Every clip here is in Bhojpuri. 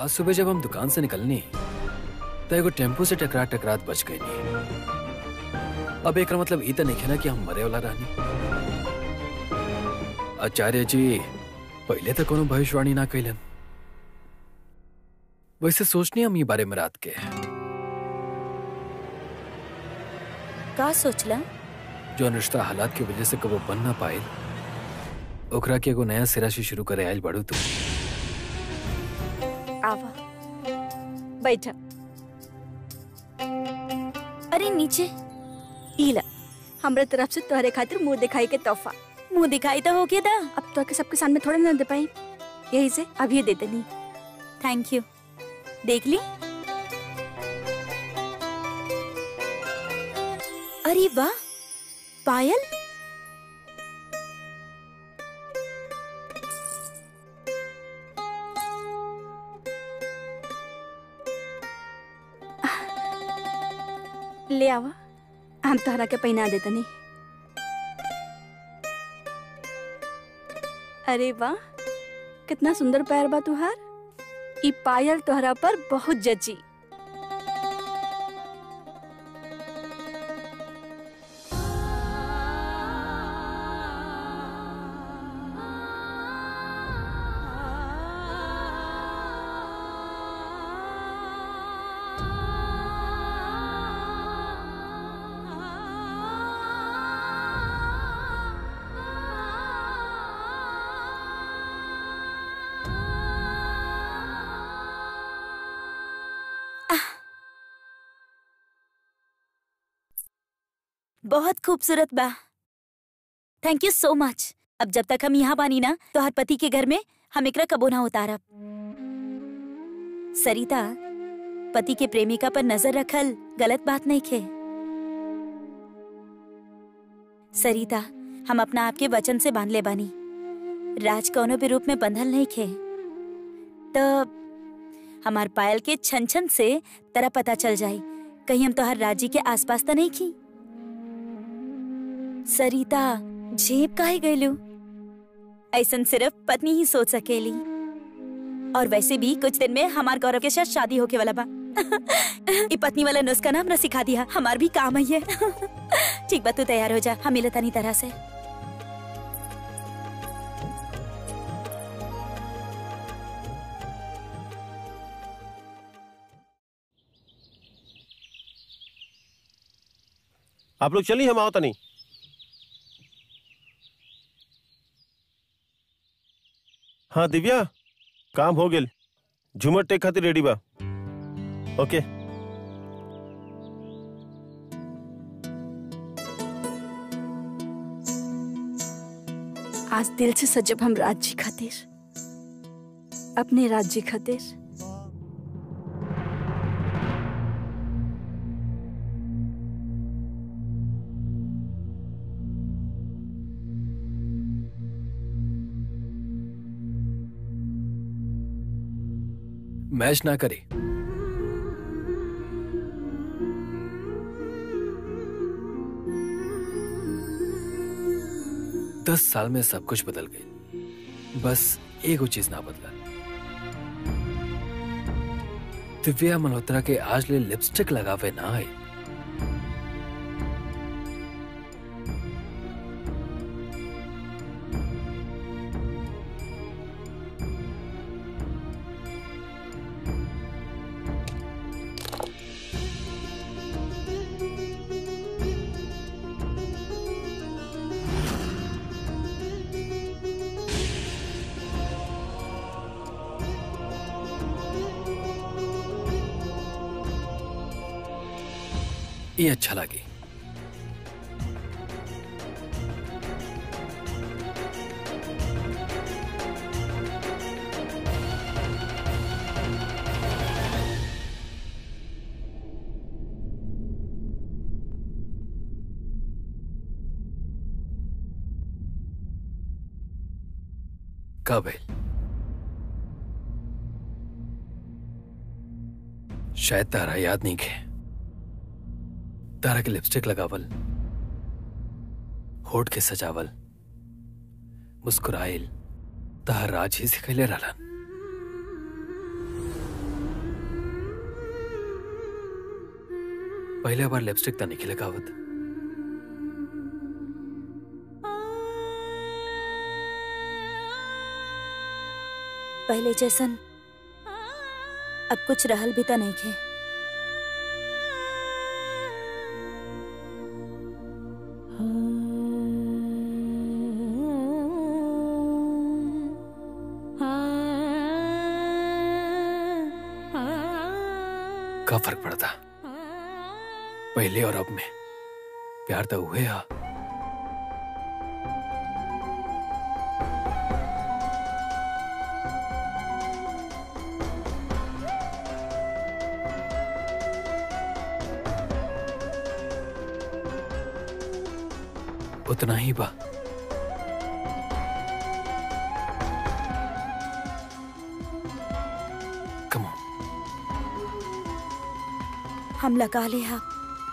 आज सुबह जब हम दुकान से निकलनी तो एगो टेम्पो से टकरा टकरात बच गई अब एक मतलब ई तो नहीं है ना कि हम मरे वाला रहनी आचार्य जी पहले तो कोनो भविष्यवाणी ना कैलन वैसे सोचनी हम ये बारे में रात के का सोचला जो रिश्ता हालात की वजह से कबो बन ना पाए ओकरा के एगो नया सिरा से शुरू करे आयल बाड़ू तू आवा बैठा अरे नीचे इला हमरा तरफ से तोहरे खातिर मुंह दिखाई के तोहफा मुंह दिखाई तो हो गया था अब तो के सबके सामने थोड़ा ना दे पाई यही से अभी दे देनी थैंक यू देख ली अरे वाह पायल ले आवा हम तोहरा के पहना दे तनी अरे वाह कितना सुंदर पैर बा तुहार ई पायल तोहरा पर बहुत जची बहुत खूबसूरत बा थैंक यू सो मच अब जब तक हम यहाँ बानी ना तो हर पति के घर में हम एकरा कबो ना उतारब सरिता पति के प्रेमिका पर नजर रखल गलत बात नहीं खे सरिता हम अपना आपके वचन से बांध ले बानी राज कौनो भी रूप में बंधल नहीं खे तो हमार पायल के छन छन से तरह पता चल जाए कहीं हम तो हर राज्य के आसपास तो नहीं की सरिता झेप काहे गईलू ऐसन सिर्फ पत्नी ही सोच सकेली और वैसे भी कुछ दिन में हमार गौरव के साथ शादी होके वाला बा ई पत्नी वाला नुस्खा ना हमरा सिखा दिया हमार भी काम है ठीक बा तू तैयार हो जा हम मिलता नहीं तरह से आप लोग चलिए हम आओ तनी हाँ दिव्या काम हो गेल झूमर टेक खातिर रेडी बा ओके आज दिल से सजब हम राज्य खातिर अपने राज्य खातिर मैच ना करे दस साल में सब कुछ बदल गई बस एगो चीज ना बदला दिव्या मल्होत्रा के आज ले लिपस्टिक लगावे ना आई ये अच्छा लगे कब है शायद तारा याद नहीं खे तारा के लिपस्टिक लगावल होठ के सजावल मुस्कुराइल तार राज ही सिखैले रहलन पहले बार लिपस्टिक तो नहीं लगावत पहले जैसन अब कुछ रहल भी तो नहीं खे का फर्क पड़ता पहले और अब में प्यार तो हुए हा उतना ही बा कम ऑन हम लगा ले हा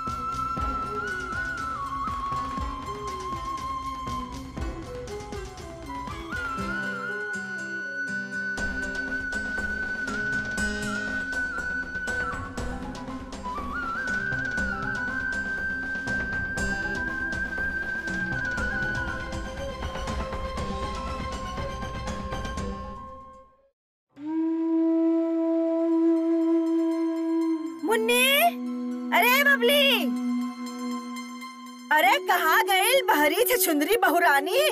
मुन्नी अरे बबली अरे कहाँ गई बहरी थे चुंदरी बहुरानी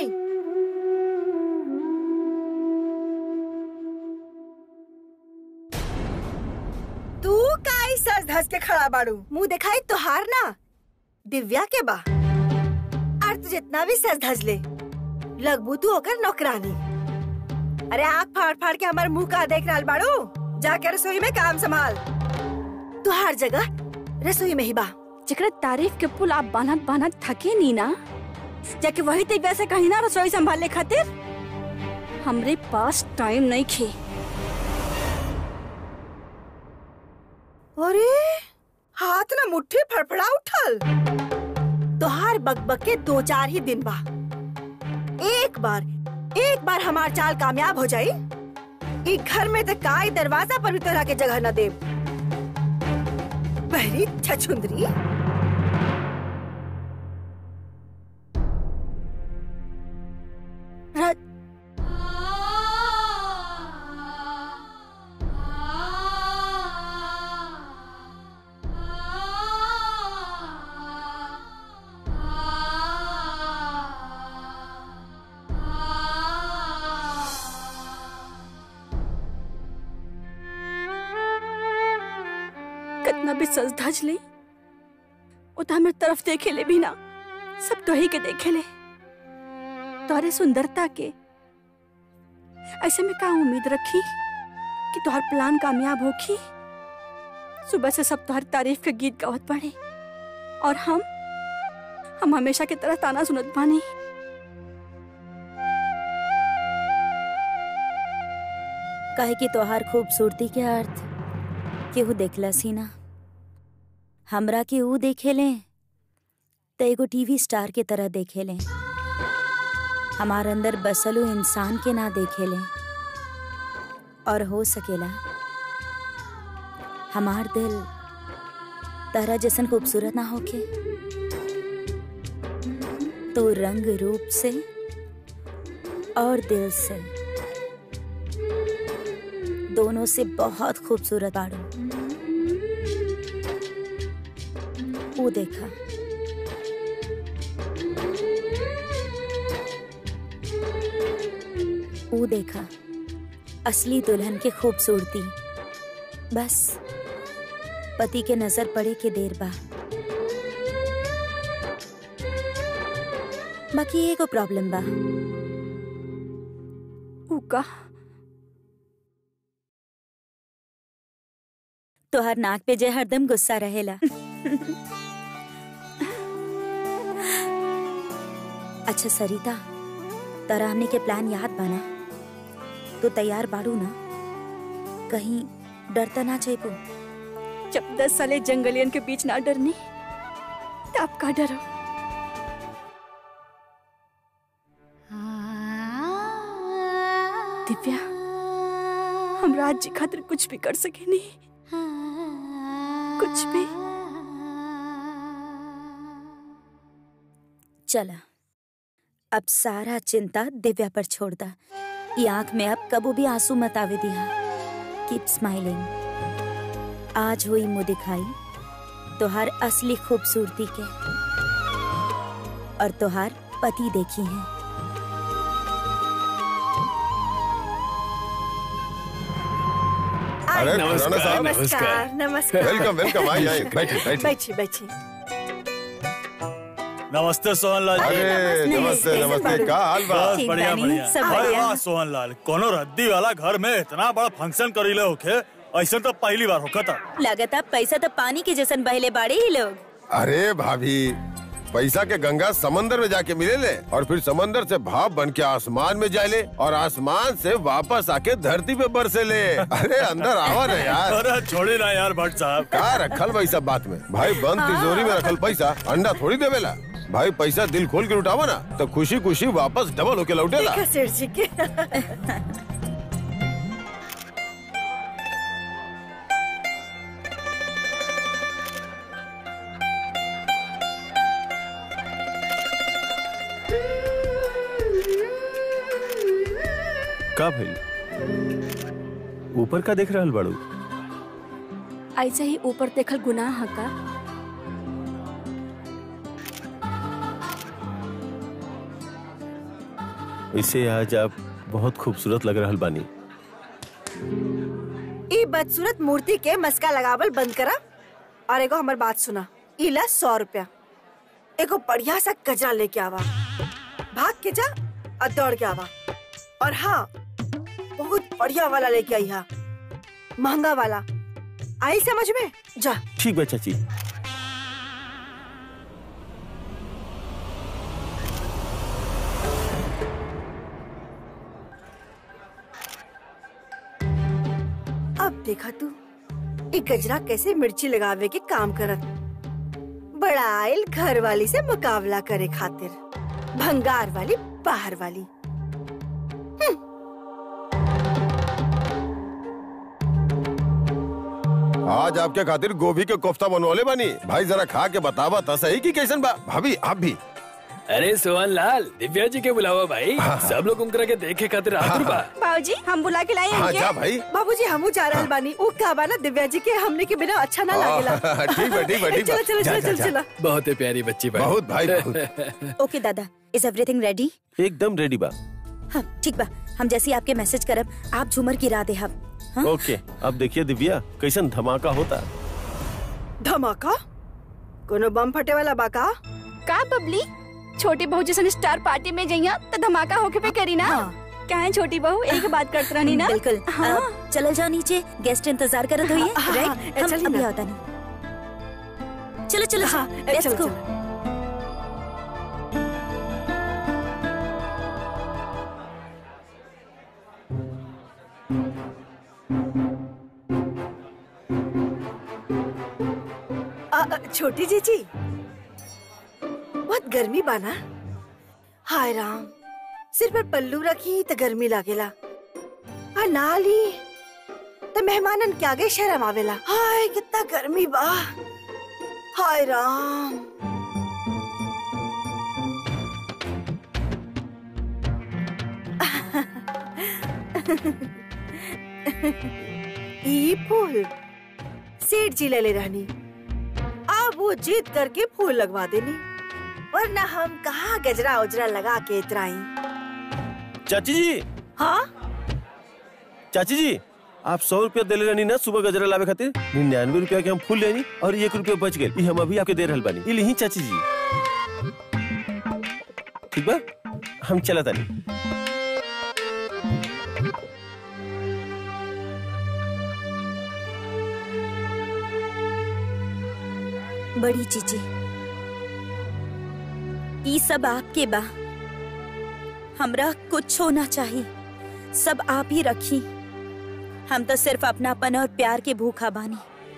तू काई सज धस के खड़ा बाड़ू मुंह दिखाई तुहार ना दिव्या के बा और तू जितना भी सज धज ले लगबू तू होकर नौकरानी अरे आँख फाड़ फाड़ के हमारे मुंह का देख रहा बाड़ू जाकर रसोई में काम संभाल तू हर जगह रसोई में ही बा जकरा तारीफ के पुल आप बानत बानत थके नी ना जाके वही तक वैसे कहीं ना रसोई संभाले खातिर हमरे पास टाइम नहीं खे अरे हाथ ना मुट्ठी फड़फड़ा उठल तोहार बकबक के दो चार ही दिन बा एक बार एक बार हमार चाल कामयाब हो जाई ई घर में तो काई दरवाजा पर भी तोरा के जगह न दे पहली छछुंदरी र- कितना भी सज धज ले वो तो हमारे तरफ देखे ले भी ना सब तो ही के देखे ले तोहरे सुंदरता के ऐसे में का उम्मीद रखी कि तोहर प्लान कामयाब होखी सुबह से सब तोहर तारीफ के गीत गावत पड़े और हम हम हमेशा की तरह ताना सुनत बानी काहे कि तोहार खूबसूरती के अर्थ केहू देखलस ही ना हमरा के ऊ देखे ले त एगो टीवी स्टार के तरह देखे ले हमार अंदर बसलू इंसान के ना देखे ले और हो सकेला हमार दिल तारा जैसन खूबसूरत ना होके तू रंग रूप से और दिल से दोनों से बहुत खूबसूरत आड़ू वो देखा वो देखा असली दुल्हन की खूबसूरती बस पति के नजर पड़े के देर बा बाकी एगो प्रॉब्लम बा ऊ का तोहर नाक पे जे हरदम गुस्सा रहेला अच्छा सरिता तरा हमने के प्लान याद बना तो तैयार बाड़ू ना कहीं डरता ना चेपो जब दस साले जंगलियन के बीच ना डरनी तो आप का डरो दिव्या हम राज जी खातिर कुछ भी कर सके नहीं कुछ भी चला अब सारा चिंता दिव्या पर छोड़ दा ये आंख में अब कबू भी आंसू मत आवे दिया कीप स्माइलिंग आज हुई मुँह दिखाई तोहार असली खूबसूरती के और तोहार पति देखी है अरे नमस्कार, खुराना साहब नमस्कार नमस्कार वेलकम वेलकम आइए आइए बैठिए बैठिए बैठिए बैठिए नमस्ते सोहनलाल जी अरे नमस्ते नमस्ते का हाल बा बस ठीक बढ़िया बानी, बढ़िया सब अरे बढ़िया। वाह सोहनलाल कोनो रद्दी वाला घर में इतना बड़ा फंक्शन करीले होखे ऐसा तो पहली बार होखता लगता पैसा तो पानी के जैसन बहले बाड़े ही लोग अरे भाभी पैसा के गंगा समंदर में जाके मिले ले और फिर समंदर से भाप बन के आसमान में जाए ले और आसमान से वापस आके धरती पे बरसे ले अरे अंदर आवा ना यार अरे छोड़ी ना यार भट्ट साहब का रखल भाई सब बात में भाई बंद तिजोरी में रखल पैसा अंडा थोड़ी देवेला भाई पैसा दिल खोल के उठावा ना तो खुशी खुशी वापस डबल होके लौटेला देखा सेठ जी के का भइल ऊपर का देख रहल बाड़ू ऐसे ही ऊपर देखल गुनाह है का इसे आज आप बहुत खूबसूरत लग रहल बानी ई बदसूरत मूर्ति के मस्का लगावल बंद करा और एगो हमर बात सुना इला सौ रुपया एगो बढ़िया सा गजरा लेके आवा भाग के जा और दौड़ के आवा और हाँ बहुत बढ़िया वाला लेके आई हा महंगा वाला आई समझ में जा ठीक बा चाची अब देखा तू एक गजरा कैसे मिर्ची लगावे के काम करत बड़ा आयल घर वाली से मुकाबला करे खातिर भंगार वाली बाहर वाली आज आपके खातिर गोभी के कोफ्ता बनवाले बानी भाई जरा खा के बतावा था सही की कैसन बा भाभी आप भी अरे सोहन लाल दिव्या जी के बुलावा भाई सब लोग उनकरा के देखे खातिर आतुर बा बाबूजी हम बुला के लाए हाँ हैं जा भाई बाबूजी हमू जा रहल बानी ऊ का बा ना दिव्या जी के हमने के बिना अच्छा ना लागेला हाँ, ठीक बा ठीक बा ठीक बा चलो चलो जा, चलो जा, चलो जा। चलो बहुत ही प्यारी बच्ची बा बहुत भाई बहुत ओके दादा इज एवरीथिंग रेडी एकदम रेडी बा हाँ ठीक बा हम जैसे ही आपके मैसेज करब आप झूमर गिरा दे हम हाँ? ओके अब देखिए दिव्या कैसन धमाका होता धमाका कोनो बम फटे वाला बा का का बबली छोटी बहू जैसे स्टार पार्टी में जइया तो धमाका होके पे करी ना हाँ। क्या है छोटी बहू एक बात करत रहनी ना बिल्कुल हाँ। अब चलल जाओ नीचे गेस्ट इंतजार करत हुई हाँ, राइट हाँ, हम चलिए अभी ना। होता नहीं चलो चलो हाँ, लेट्स चलो, गो चलो। आ, आ, छोटी जीजी बहुत गर्मी बाना हाय राम सिर पर पल्लू रखी तो गर्मी लागेला आ नाली तो मेहमानन के आगे शर्म आवेला हाय कितना गर्मी बा हाय राम ई फूल सेठ जी ले ले रहनी अब वो जीत करके फूल लगवा देनी वरना हम कहाँ गजरा उजरा लगा के इतराई चाची जी हाँ चाची जी आप सौ रुपया दिले रहनी ना सुबह गजरा लावे खातिर निन्यानवे रुपया के हम फूल लेनी और एक रुपया बच गए ई हम अभी आपके दे रहल बानी ई लिही चाची जी ठीक बा हम चला तानी बड़ी चीची ई सब आपके बा हमरा कुछ होना चाहिए सब आप ही रखी हम तो सिर्फ अपनापन और प्यार के भूखा बानी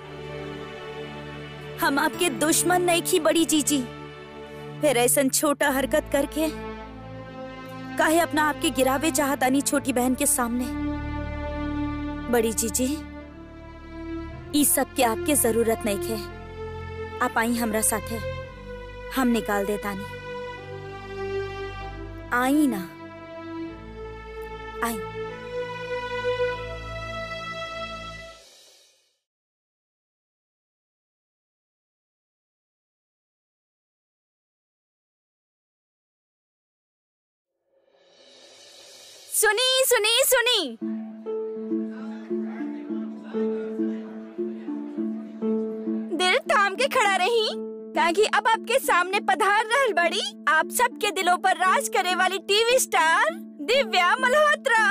हम आपके दुश्मन नहीं की बड़ी चीची फिर ऐसा छोटा हरकत करके काहे अपना आपके गिरावे चाहतानी छोटी बहन के सामने बड़ी चीची ई सब के आपके जरूरत नहीं है आप आई हमरा साथे हम निकाल देतानी आई ना आई सुनी सुनी सुनी दिल थाम के खड़ा रही ताकि अब आपके सामने पधार रहल बड़ी आप सबके दिलों पर राज करे वाली टीवी स्टार दिव्या मल्होत्रा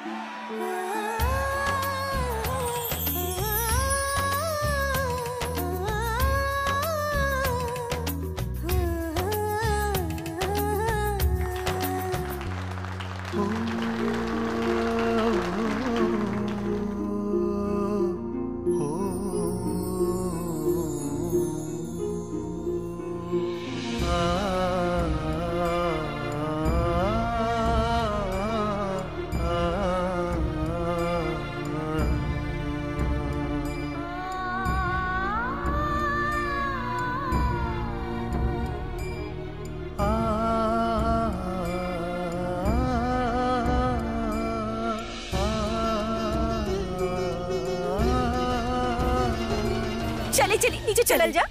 चले चली नीचे चलल जा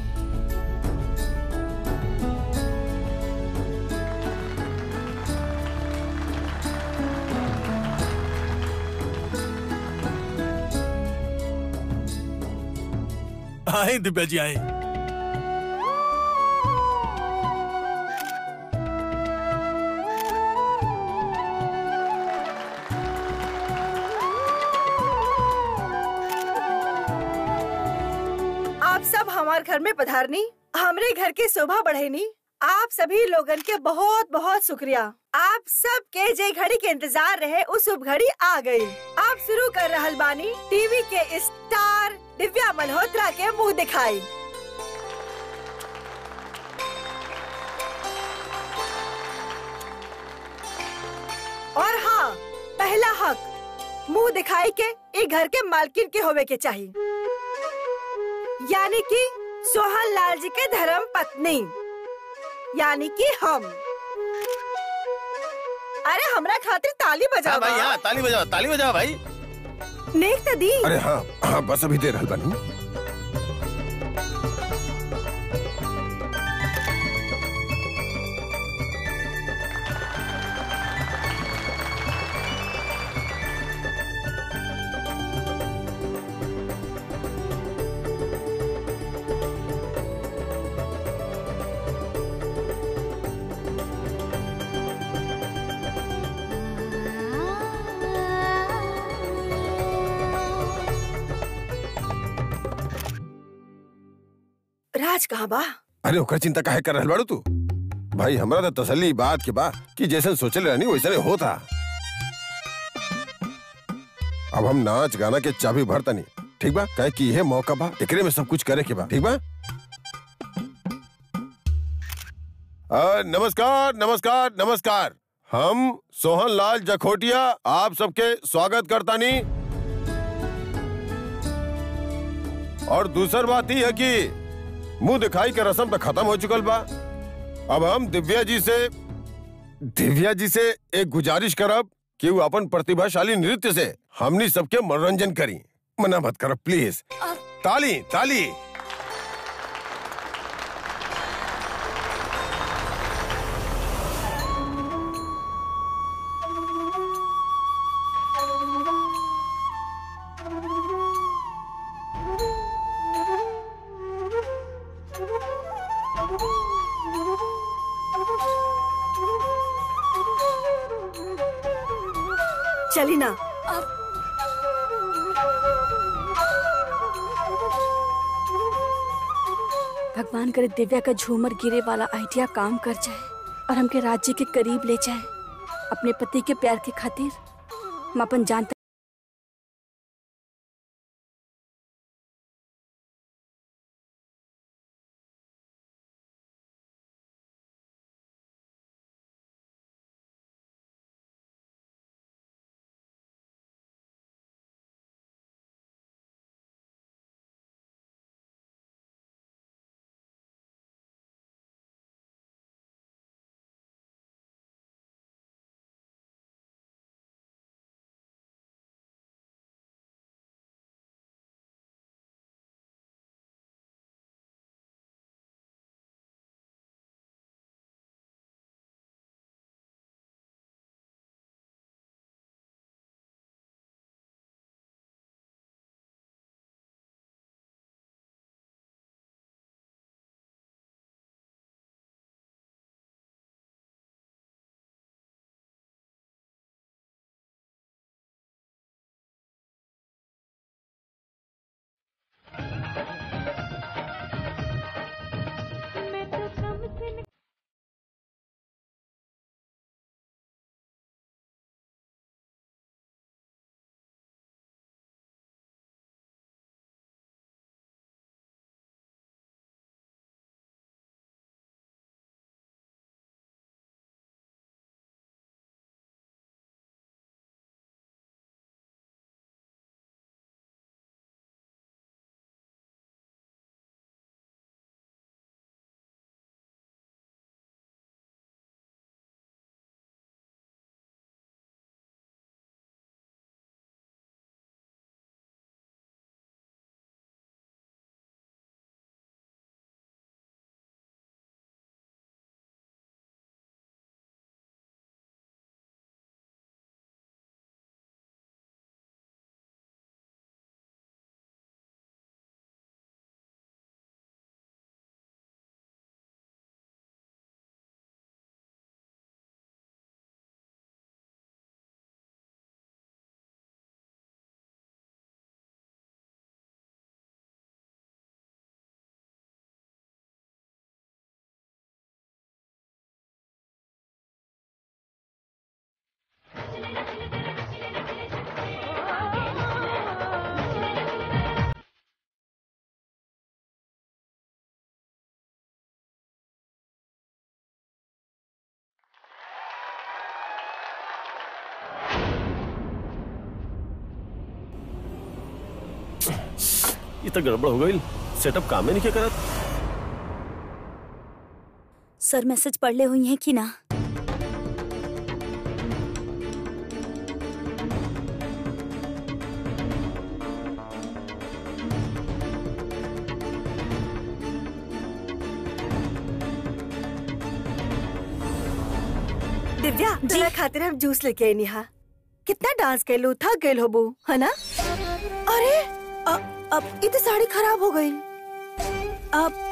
आई दिव्या जी आई आप सब हमारे घर में पधारनी हमरे घर की शोभा बढ़ेनी आप सभी लोगन के बहुत बहुत शुक्रिया आप सब के जे घड़ी के इंतजार रहे उस शुभ घड़ी आ गई आप शुरू कर रहल बानी टीवी के स्टार दिव्या मल्होत्रा के मुंह दिखाई और हाँ पहला हक मुंह दिखाई के ई घर के मालकिन के होवे के चाहिए यानी कि सोहन लाल जी के धर्म पत्नी यानी कि हम अरे हमरा खातिर ताली बजाओ भाई हाँ ताली बजाओ ताली बजाओ भाई नेक त दी अरे हाँ हाँ बस अभी दे रहल बानी राज कहाँ बा अरे ओकर चिंता काहे कर रहल बाड़ू तू भाई हमरा तो तसल्ली ई बात के बा कि जैसन सोचल रहनी वैसने होता अब हम नाच गाना के चाबी भरतनी ठीक बा काहे कि यह मौका बा एकरे में सब कुछ करे के बा ठीक बा आ, नमस्कार नमस्कार नमस्कार हम सोहन लाल जखोटिया आप सबके स्वागत करतानी और दूसर बात ही है कि मुंह दिखाई के रस्म तो खत्म हो चुकल बा अब हम दिव्या जी से दिव्या जी से एक गुजारिश करब कि वो अपन प्रतिभाशाली नृत्य से हमनी सबके मनोरंजन करी मना मत करब प्लीज ताली ताली चली ना भगवान करे दिव्या का झूमर गिरे वाला आइडिया काम कर जाए और हमके राज्य के करीब ले जाए अपने पति के प्यार के खातिर हम अपन जान ये तो गड़बड़ हो गई सेटअप कामे नहीं क्या करत सर मैसेज पढ़ ले हुई हैं कि ना दिव्या तेरा खातिर हम जूस लेके आई निहा कितना डांस कर लो थक गए होबू है ना अरे अ, अब इतनी साड़ी खराब हो गई अब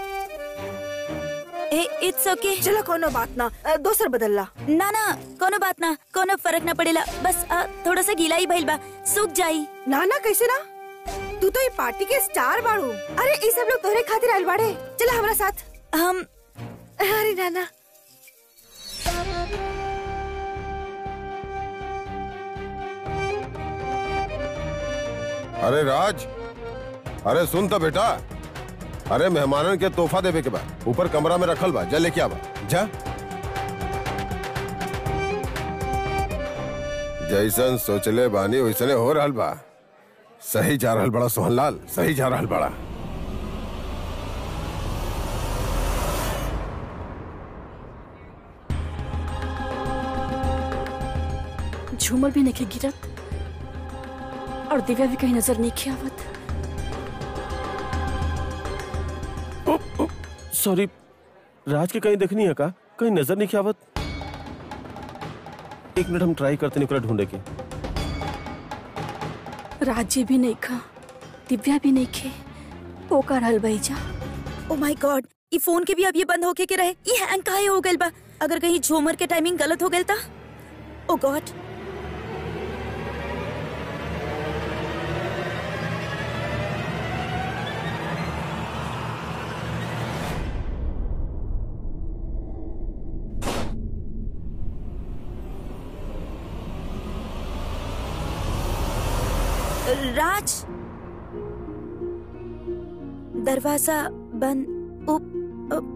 इट्स ओके चलो कोनो बात ना अ, दोसर बदल ला ना ना कोनो बात ना कोनो फर्क ना पड़ेला बस आ, थोड़ा सा गीला ही भइल बा सूख जाई ना ना कैसे ना तू तो ये पार्टी के स्टार बाड़ू अरे ये सब लोग तोहरे खातिर आइल बाड़े चला हमारा साथ हम अरे नाना अरे राज अरे सुन तो बेटा अरे मेहमानन के तोहफा देवे के बा ऊपर कमरा में रखल बा जा लेके आवा जा जैसन सोचले बानी वैसने हो रहल बा सही जा रहल बड़ा सोहनलाल सही जा रहल बड़ा झूमर भी नहीं गिरत और दिव्या भी कहीं नजर नहीं आवत सॉरी राज के कहीं देखनी है का कहीं नजर नहीं क्या आवत एक मिनट हम ट्राई करते नहीं ढूंढे के राज्य भी नहीं खा दिव्या भी नहीं खे पोकर हल जा ओ माय गॉड ई फोन के भी अब ये बंद होके के रहे ये हैंग काहे हो गइल बा अगर कहीं झूमर के टाइमिंग गलत हो गइल ता ओ गॉड राज दरवाजा बंद उप, उप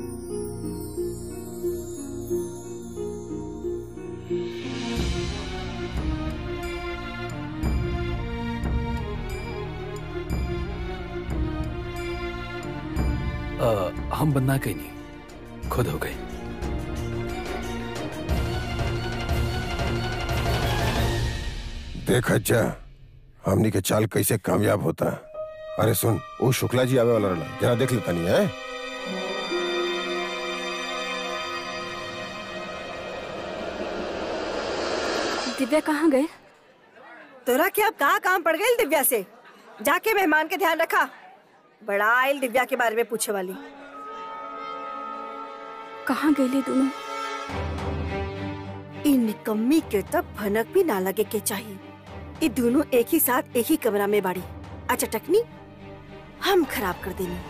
अ, हम बनना कहीं नहीं खुद हो गई देख अच्छा हमनी के चाल कैसे कामयाब होता अरे सुन वो शुक्ला जी आवे वाला रहला जरा देख लेता नहीं है दिव्या कहाँ गए तोरा के अब कहाँ काम पड़ गई दिव्या से जाके मेहमान के ध्यान रखा बड़ा आयल दिव्या के बारे में पूछे वाली कहाँ गए दोनों इन निकम्मी के तब भनक भी ना लगे के चाहिए ये दोनों एक ही साथ एक ही कमरा में बाड़ी अच्छा टकनी हम खराब कर देनी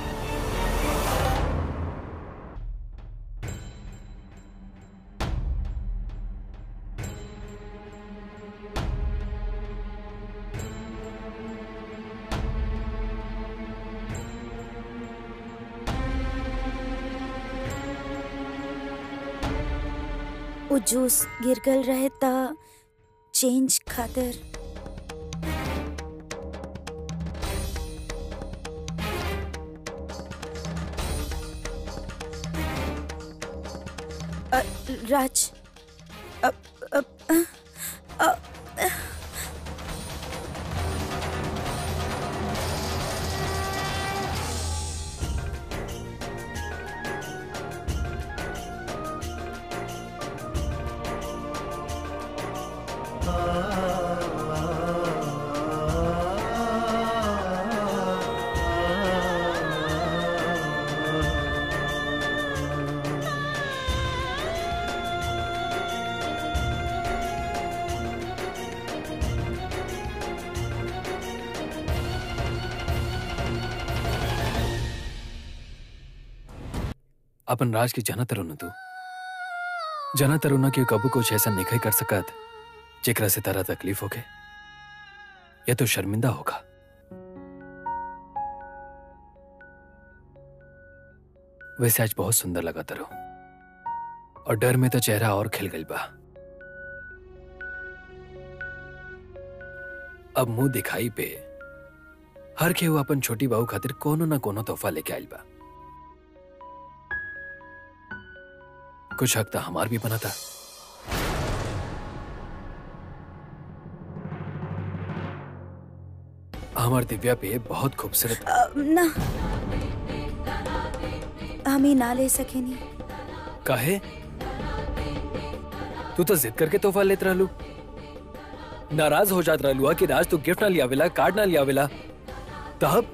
वो जूस गिर गल रहे ता चेंज खातिर अ, राज अ, अ, अ, अ, अपन राज की जना तरुण तू जना तरुण के कबू कुछ ऐसा नहीं कर सकत जेकरा से तारा तकलीफ होके या तो शर्मिंदा होगा वैसे आज बहुत सुंदर लगा तरो और डर में तो चेहरा और खिल गई बा अब मुंह दिखाई पे हर केहू अपन छोटी बहू खातिर कोनो ना कोनो तोहफा लेके आइल बा कुछ हक तो हमार भी बना था हमार दिव्या पे बहुत खूबसूरत अ, ना हम ही ना ले सकेनी काहे तू तो जिद करके तोहफा लेत रहलू नाराज हो जात रहलू कि राज तू गिफ्ट ना लियावेला कार्ड ना लियावेला तब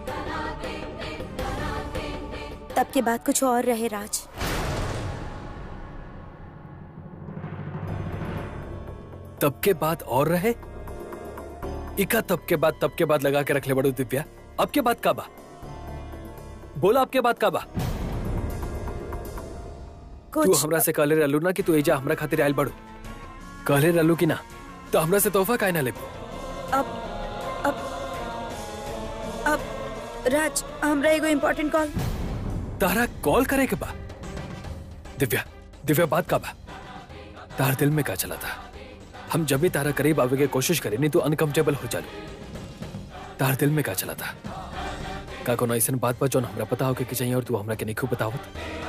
तब के बाद कुछ और रहे राज तब के बाद और रहे इका तब के बाद तब के बाद लगा के रख ले बड़ू दिव्या अब के बाद का बा बोला अब के बाद का बा तू कुछ हमरा से कहले रहलू ना कि तू एजा हमरा खातिर आयल बड़ू कहले रहलू कि ना तो हमरा से तोहफा काहे ना लेबू अब अब अब राज हमरा एगो इम्पोर्टेंट कॉल तारा कॉल करे के बा दिव्या दिव्या बात का बा तार दिल में का चला था हम जब भी तारा करीब आवे के कोशिश करे नहीं तो अनकंफर्टेबल हो जालू तार दिल में का चला था का कोनो ऐसन बात बा जौन हमरा पता होके कि चाहिए और तू हमरा के नहीं खूब बतावत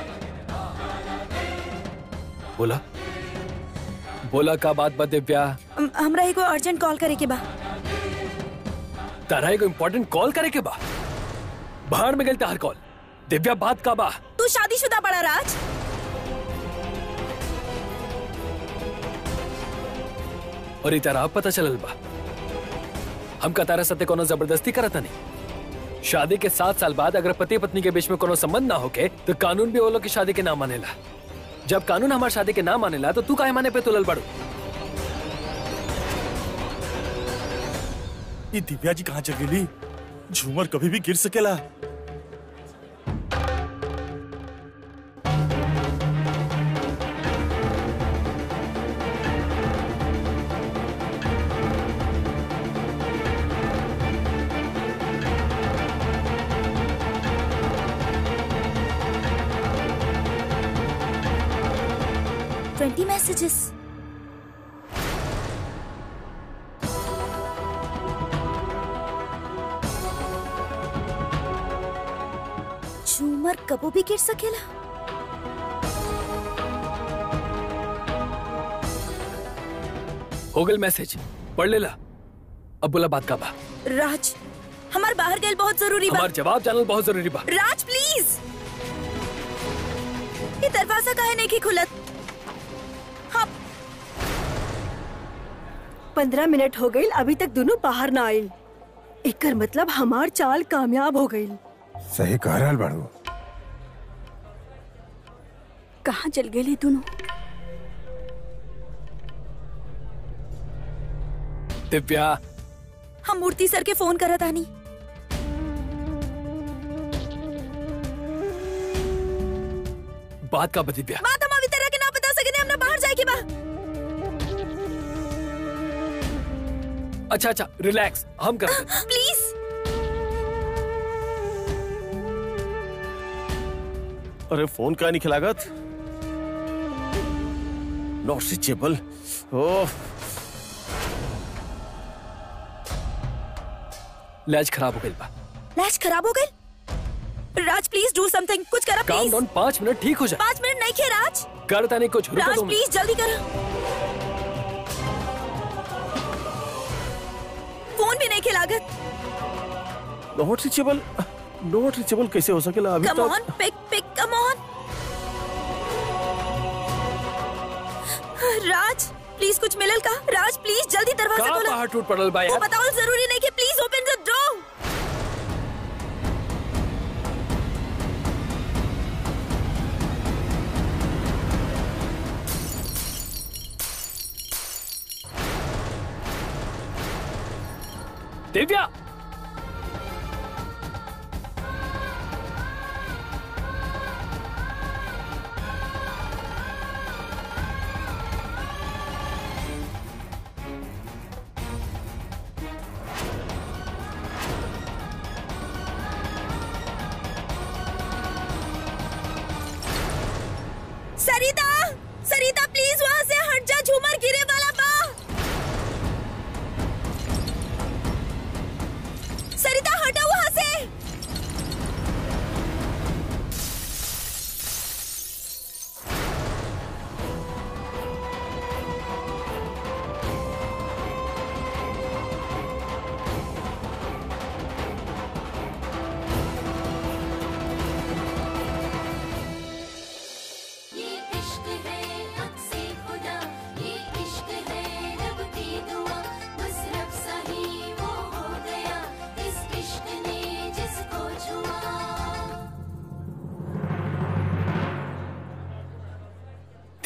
बोला बोला का बात बा दिव्या हम- हमरा एगो अर्जेंट कॉल करे के बा तारा एगो इम्पोर्टेंट कॉल करे के बा बाहर में गल तार कॉल दिव्या बात का बा तू शादीशुदा बड़ा राज और ई तारा अब पता चलल बा हम का तारा सत्य कोनो जबरदस्ती करता नहीं शादी के सात साल बाद अगर पति पत्नी के बीच में कोनो संबंध ना होके तो कानून भी वो लोग की शादी के ना मानेला जब कानून हमार शादी के ना मानेला तो तू काहे माने पे तुलल बड़ू ये दिव्या जी कहाँ चल गेली झूमर कभी भी गिर सकेला ट्वेंटी मैसेजेस झूमर कबो भी गिर सकेला हो गल मैसेज पढ़ लेला अब बोला बात का बा राज हमार बाहर गए बहुत जरूरी बा हमार जवाब जानल बहुत जरूरी बा राज प्लीज ये दरवाजा काहे नहीं की खुलत हाँ पंद्रह मिनट हो गई अभी तक दोनों बाहर ना आयल एकर मतलब हमार चाल कामयाब हो गई सही कह रहल बाड़ू कहाँ चल गेली दोनों दिव्या हम मूर्ति सर के फोन करत आनी बात का बा दिव्या बात हम अभी तरह के ना बता सके हमने बाहर जाए के बा अच्छा अच्छा रिलैक्स हम कर प्लीज अरे फोन का नहीं खिलागत नॉट स्विचेबल ओह लैज खराब हो गई बा लैच खराब हो गई राज प्लीज डू समथिंग कुछ करा काम प्लीज डाउन पाँच मिनट ठीक हो जाए पाँच मिनट नहीं खे राज करता नहीं कुछ रुको राज दो मिनट। प्लीज जल्दी करो फोन भी नहीं खे लागत नॉट स्विचेबल नॉट स्विचेबल कैसे हो सकेला अभी कम तक on pick pick come on Raj please कुछ मिलल का राज प्लीज जल्दी दरवाजा कहाँ खोलो बाहर टूट पड़ल बा वो यार बताओ जरूरी नहीं कि please open the door Divya Sarita Sarita please वहाँ से हट जा झूमर गिरे वाला बा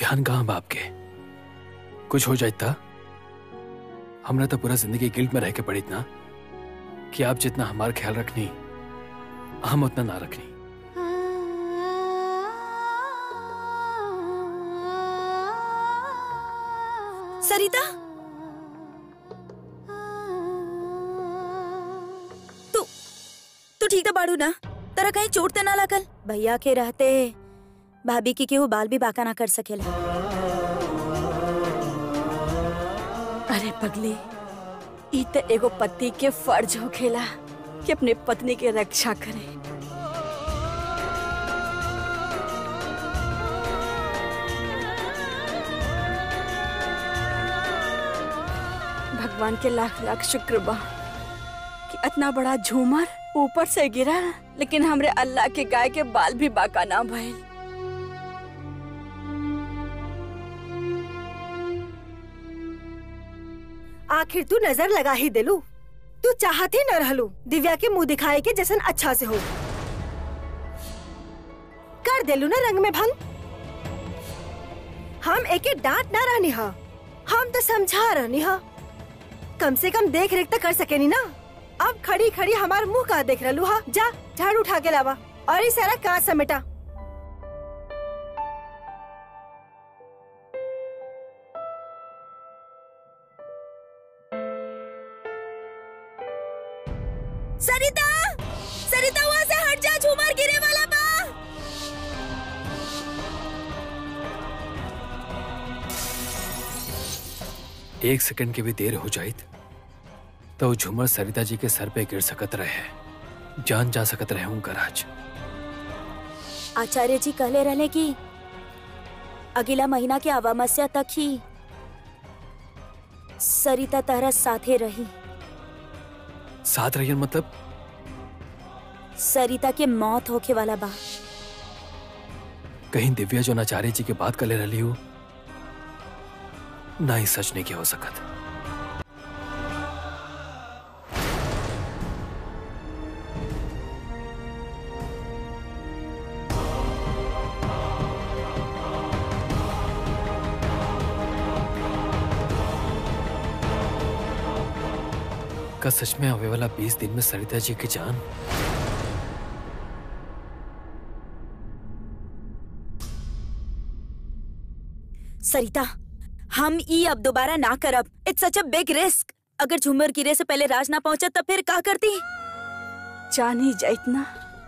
ध्यान कहाँ बाप के कुछ हो जाए था हमरा तो पूरा जिंदगी गिल्ट में रह के पड़ी ना कि आप जितना हमारा ख्याल रखनी हम उतना ना रखनी सरिता तू तू ठीक तो बाड़ू ना तेरा कहीं चोट तो ना लागल भैया के रहते भाभी की केहू बाल भी बाका ना कर सकेला अरे पगली ई त एगो पति के फर्ज होखेला कि अपने पत्नी के रक्षा करे भगवान के लाख लाख शुक्र बा कि इतना बड़ा झूमर ऊपर से गिरा लेकिन हमरे अल्लाह के गाय के बाल भी बाका ना भइल आखिर तू नजर लगा ही दिलू तू चाहती न रहलू दिव्या के मुंह दिखाए के जैसन अच्छा से हो कर दिलू ना रंग में भंग हम एके डांट ना रहनी हा हम तो समझा रहनी हा कम से कम देख रेख तो कर सकेनी ना अब खड़ी खड़ी हमार मुंह का देख रहलू हा जा झाड़ू उठा के लावा और ये सारा कांच समेटा सरिता सरिता वहाँ से हट जा झूमर गिरे वाला बा एक सेकंड की भी देर हो जाए तो वो झूमर सरिता जी के सर पे गिर सकत रहे जान जा सकत रहे उनका राज आचार्य जी कहले रहले कि अगला महीना के अमावस्या तक ही सरिता तारा साथे रही साथ रहियन मतलब सरिता के मौत होके वाला बा कहीं दिव्या जो नाचार्य जी के बात कर ले रही हो ना ही सच नहीं के हो सकत का सच में आवे वाला बीस दिन में सरिता जी की जान सरिता हम ई अब दोबारा ना करब it's such a big risk अगर झूमर गिरे से पहले राज ना पहुंचा तब फिर का करती जान ही जाइत ना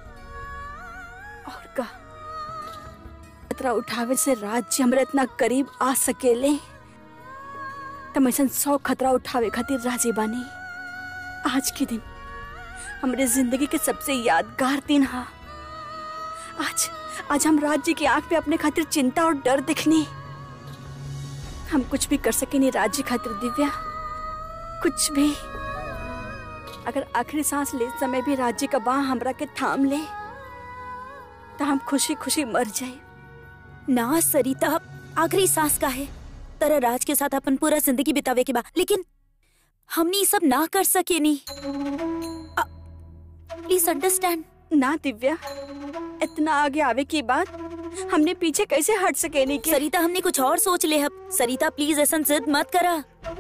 और का खतरा उठावे से राज्य हमरा इतना करीब आ सकेले तम ऐसा सौ खतरा उठावे खातिर राजी बानी आज के दिन हमरे जिंदगी के सबसे यादगार दिन हा आज आज हम राज्य की आंख पे अपने खातिर चिंता और डर दिखनी हम कुछ भी कर सके नहीं राज्य खातिर दिव्या कुछ भी अगर आखिरी सांस ले समय भी राज्य का बाह हमरा के थाम ले तो हम खुशी खुशी मर जाए ना सरिता आखिरी सांस का है तरह राज के साथ अपन पूरा जिंदगी बितावे के बा लेकिन हमने ये सब ना कर सके नी प्लीज अंडरस्टैंड ना दिव्या इतना आगे आवे की बात हमने पीछे कैसे हट सके नहीं के सरिता हमने कुछ और सोच ले अब सरिता प्लीज ऐसा जिद मत करा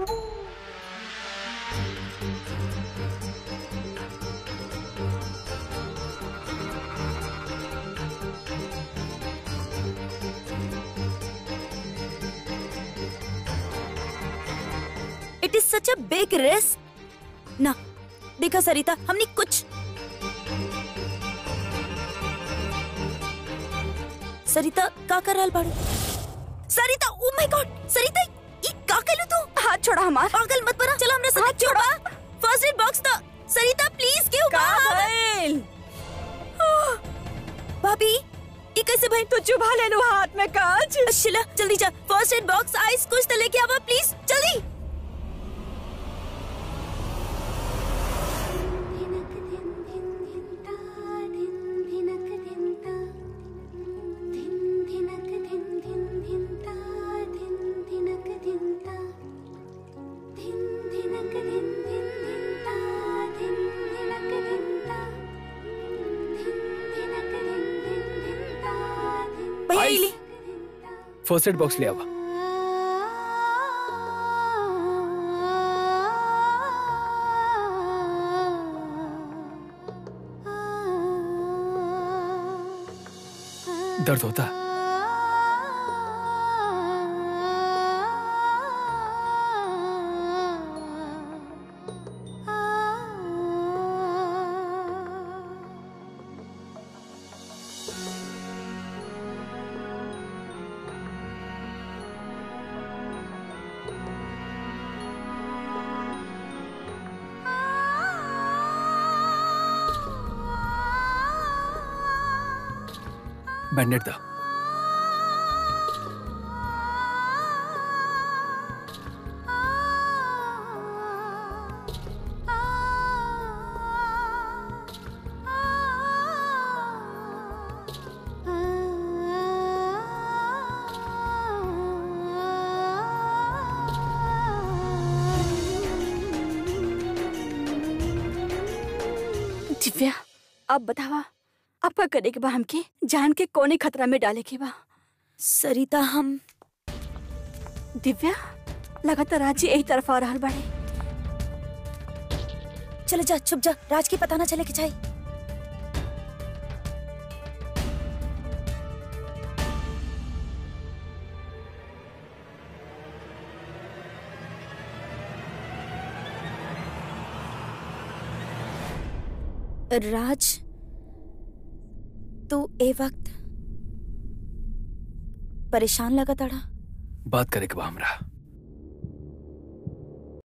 it is such a big risk ना देखा सरिता हमने कुछ सरिता का कर रहल बाड़ू सरिता ओ माय गॉड सरिता ई का कइलू तू हाथ छोड़ा हमार पागल मत बना चलो हमरा साथ क्यों बा फर्स्ट एड बॉक्स तो सरिता प्लीज क्यों बा भाभी ये कैसे भाई तू चुभा ले लो हाथ में काज शिला जल्दी जा फर्स्ट एड बॉक्स आइस कुछ तो लेके आवा प्लीज जल्दी भैया आइस। इली फर्स्ट एड बॉक्स ले आवा दर्द होता बैंडेड था दिव्या अब बतावा अब का करे के बा हमके जान के कोने खतरा में डाले के बा सरिता हम दिव्या लगातार राजी यही तरफ आ रहल बाड़े चले जा छुप जा राज की पता ना चले कि चाहिए राज तू ए वक्त परेशान लगा तड़ा बात करे के बा हमरा